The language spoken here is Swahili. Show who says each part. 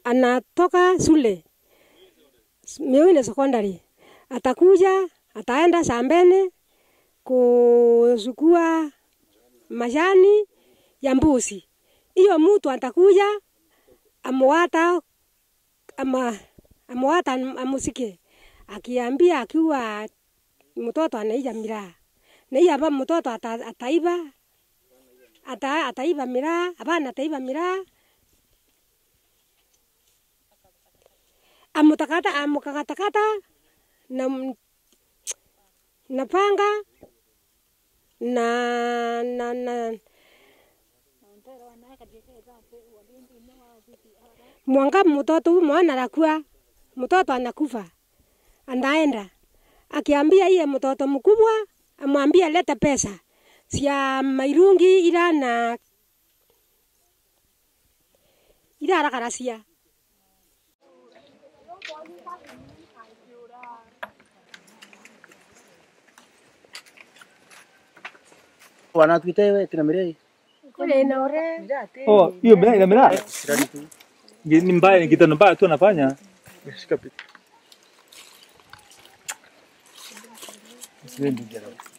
Speaker 1: anatoka shule Miwine Secondary, atakuja ataenda shambani kusukua majani ya mbuzi. Hiyo mtu atakuja amwata ama amwata amusike akiambia akiwa mtoto anaija miraa na hiyo hapa mtoto ata, ataiba ata, ataiba miraa hapana ataiba miraa amutakata amukakatakata na m- na panga na na na mwanga mtoto huyu mwana anakuwa mtoto anakufa anaenda akiambia iye mtoto mkubwa amwambia leta pesa sia mairungi ila na ila arakarasia
Speaker 2: wanatuita wewe kina Mirei
Speaker 1: kule na ore
Speaker 3: Oh, hiyo mbaya ina mbaya. Ni mbaya, ni kitendo mbaya tu anafanya. Shika picha. Siwendi jana.